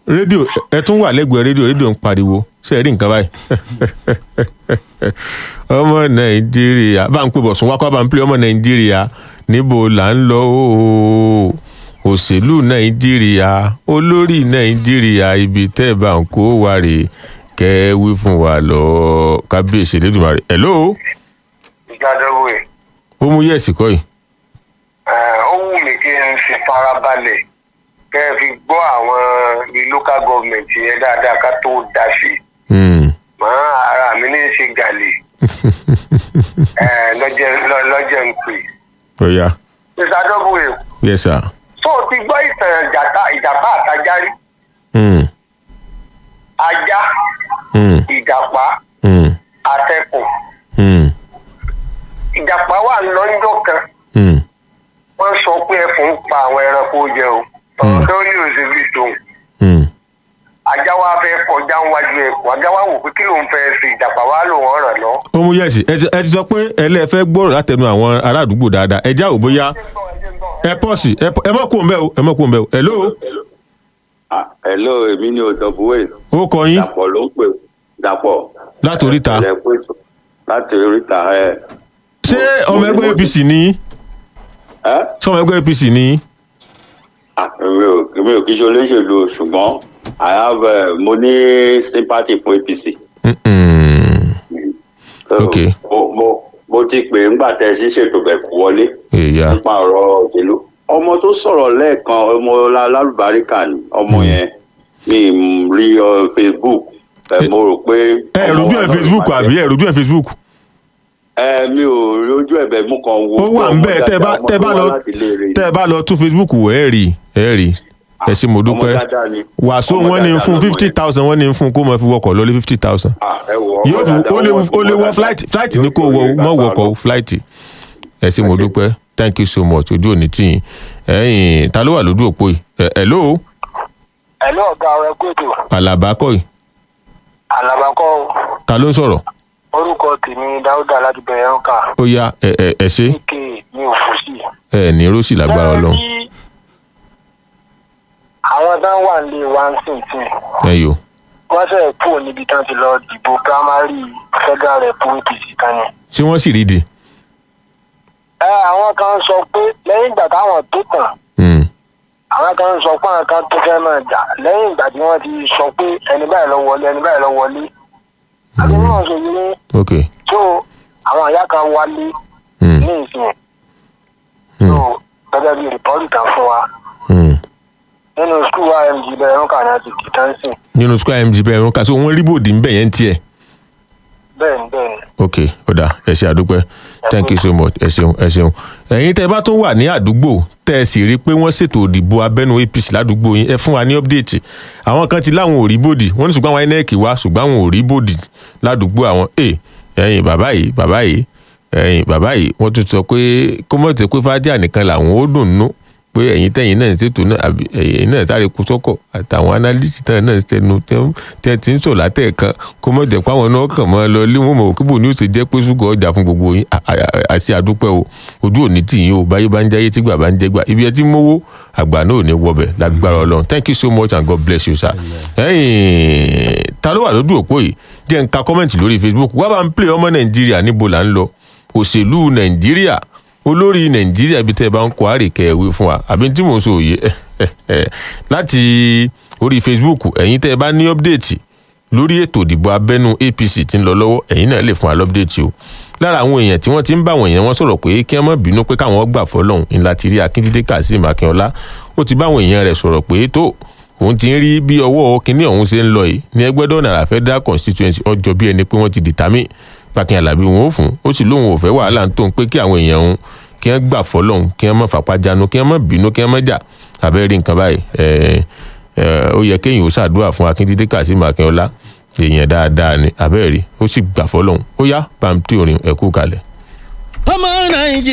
rédíò ẹ tún wà lẹ́gbẹ̀ẹ́ rédíò rédíò ń pariwo ṣe é rí nǹkan báyìí ọmọ nàìjíríà bá ń pè bọ̀ sún wákọ́ bá ń pè ọmọ nàìjíríà níbo là ń lọ ooo òṣèlú nàìjíríà olórí nàìjíríà ibi tẹ́ ẹ bá ń kó wa rè kẹ́ ẹ wí fún wa lọ kábíyèsí lẹ́dùnmarè hello ìjádọ́wé ó mú yẹ̀sì kọ́ yìí ó wù mí kí n fi farabalẹ̀ kẹ́ ẹ fi gbọ́ àwọn ní local government yẹn dáadáa ká tó dá sí i Hmm. màá ara mi ní í ṣe gàlè Eh, lọ́jẹ́ lọ́- lọ́jẹ́ ń pè. ó yá ìjádọ́wé yes sir tó o ti gbọ́ ìtàn ìjàpá ìjàpá àtajárí Hmm. ajá Hmm. ìjàpá Hmm. àtẹkùn Hmm. ìjàpá wà lọ́jọ́ kan Hmm. wọ́n sọ pé ẹfun ń pa àwọn ẹranko jẹ o ọ̀rọ̀ tó ní òṣèlú tòun Hmm. ajá wa fẹ́ kọjá níwájú ẹkùn ajá wa wò pé kí ló ń fẹ́ ṣe ìjàpá wa lò wọ́n ràn lọ. ó mú yẹ̀sì ẹ ti- ẹ ti sọ pé ẹlẹ́fẹ́ gbọ́rọ̀ látẹnu àwọn ará àdúgbò dáadáa ẹ já ò bóyá ẹ pọ́ọ̀sì ẹ pọ́- ẹ mọ̀ kó ń bẹ́ o ẹ mọ̀ kó ń bẹ́ o hello Ah, hello èmi ni òdòbúwé ó kọ yín dàpọ̀ ló ń pè dàpọ̀ láti oríta Ẹ̀lẹ́ pé tó- láti oríta ẹ. ṣé ọmọ mo- ẹgbẹ́ mo- apc ní yín? ẹ ṣé ọmọ ẹgbẹ́ apc ní yín? Ah, èmi ò èmi ò kí ṣe olóṣèlú o, ṣùgbọ́n i have uh, mo ní sympathy fún apc. Mm-mm. So, Ok. mo mo mo ti pè é ńgbà tẹ ẹ sí ṣètò bẹ̀ kú wọlé èyà nípa ọ̀rọ̀ òṣèlú ọmọ tó sọ̀rọ̀ lẹ́ẹ̀kan ọmọ lálùbáríkà ni ọmọ yẹn mi ì rí ọ facebook ẹ, mo rò pé. ẹ rojú ẹ facebook àbí ẹ rojú ẹ facebook ẹ mi ò rojú ẹ̀bẹ̀ mú kan wo. ó wà ń bẹ́ẹ̀ tẹ́ ẹ bá tẹ́ ẹ bá lọ tẹ́ ẹ bá lọ tún facebook wò ẹ rí ẹ rí ẹ ṣe mo dúpẹ́ wàásù wọn ní fún fifty thousand wọn ní fún kó mọ fi wọkọ̀ lọ lé fifty thousand yóò fi ó lè ó lè wọ flight flight ní kó wọ mọ wọkọ̀ flight ẹ ṣe mo dúpẹ́ thank you so much ojú òní tì yín ẹ̀yin ta ló wà lójú òpó yìí ẹ hello ẹ̀lú ọ̀gá ọ̀rẹ́ kóòtù alaba kọ́ yìí alábàkọ́ ta ló ń sọ̀rọ̀ orúkọ tèmi dáúdà láti bẹ̀rẹ̀ ẹ̀rọ̀kà ó yá ẹ ẹ ẹ ṣe ike ní òfòsì. ẹ ní rosy lágbára Ọlọ́run Lẹ́yìn tí àwọn tán wà nílé wa ń sìn tì ẹ yò wọ́n sẹ̀ kú níbi tán ti lọ dìbò primary federal rep apc kan ni. ṣé wọ́n sì rí di ẹ àwọn kan sọ pé lẹ́yìn ìgbà táwọn tó tàn Hmm. àwọn kan sọ pé àwọn kan tó fẹ́ máa jà lẹ́yìn ìgbà tí wọ́n ti sọ pé ẹni báyìí lọ wọlé ẹni báyìí lọ wọlé. àti wọ́n sọ yìí ní ok tó àwọn àyà kan wálé Hmm. ní ìsìn Hmm. tó gẹ́gẹ́ bí rìpọ́lì kan fún wa Hmm. nínú skul img bẹ̀rẹ̀ ń kà ní àti kìtàn sìn nínú square mg bẹ́ẹ̀ rún ká so wọ́n rí bòdì ń bẹ̀ yẹn tiẹ̀ bẹ́ẹ̀ ni bẹ́ẹ̀ ni. ok ó dà ẹ ṣe àdúpẹ́ thank you so much ẹ ṣeun ẹ ṣeun ẹ̀yin tẹ́ ẹ bá tún wà ní àdúgbò tẹ́ ẹ sì rí i pé wọ́n ṣètò òdìbò abẹ́nú apc ládùúgbò yín ẹ fún wa ní update àwọn kan ti láwọn ò rí bòdì wọ́n ní ṣùgbọ́n àwọn inec wá ṣùgbọ́n àwọn ò rí bòdì ládùúgbò àwọn ẹ ẹ̀yin bàbá yìí bàbá yìí ẹ̀yin bàbá yìí wọ́n tún sọ pé kó mọ̀ tẹ́ pé fájà nìkan làwọn ó dùn nú pé ẹ̀yin tẹ̀yin náà ń ṣètò náà àbí ẹ̀yin náà sáré kú sọ́kọ̀ àtàwọn analyst náà náà ń tẹnu tí wọ́n ti ń sọ látẹ̀ẹ̀kan kó mọ̀ jẹ́ pé àwọn náà kàn mọ́ lọ lé wọn mọ̀ kí bò ní ó ṣe jẹ́ pé ṣúgọ́ ọjà fún gbogbo yín À- à- àṣẹ àdúpẹ́ o ojú òní tì yín o báyé bá ń jáyé tí gbà bá ń jẹ́ gbà ibi ẹ ti mówó àgbà náà ò ní wọbẹ̀ lágbára ọlọ́run thank you so much and god bless you sir. ẹ̀yin ta ló wà lójú òpó yìí jẹ́ ń ka kọ́mẹ̀ntì lórí facebook wá bá ń play ọmọ nàìjíríà níbo là ń lọ òṣèlú nàìjíríà olórí nàìjíríà ibi tẹ́ ẹ bá ń kó àrèkẹ́ ẹ̀wé fún wa àbí tí mò ń sọ òye láti orí facebook ẹ̀yin tẹ́ ẹ bá ní ọ́pdẹ̀tì lórí ètò ìdìbò abẹ́nú apc tí ń lọ lọ́wọ́ ẹ̀yin náà lè fún wa lọ́pdẹ̀tì o lára àwọn èèyàn tí wọ́n ti ń bá àwọn èèyàn wọn sọ̀rọ̀ pé kí wọ́n má bínú pé káwọn gbà fọlọ́hún ńlá ti rí akíndídé kazeem akínọlá ó ti bá àwọn èèyàn rẹ̀ sọ̀rọ̀ pé tó òun ti ń rí bí ọwọ́ kínní ọ̀hún ṣe ń lọ yìí ní ẹgbẹ́dọ̀ náírà federal constituency ọjọ́ bí ẹni pé wọ́n ti dìtámì pàkín alábí wọn ò fún ó sì lóun ò fẹ́ wàhálà tó ń pé kí àwọn èèyàn òun kí wọ́n gbà fọlọ́hún kí wọ́n má fapájánu kí wọ́n má bínú kí wọ́n má jà àbẹ́rẹ́ nǹkan báyìí ẹ̀ẹ́ ẹ, ó yẹ kéèyàn ó ṣàdúrà fún akíndídé kazeem akínọlá èèyàn dáadáa ni abẹ́rẹ́ ó sì gbà fọlọ́hún ó yá pàǹtí orin ẹ̀kú kalẹ̀. ọmọ nàìjíríà.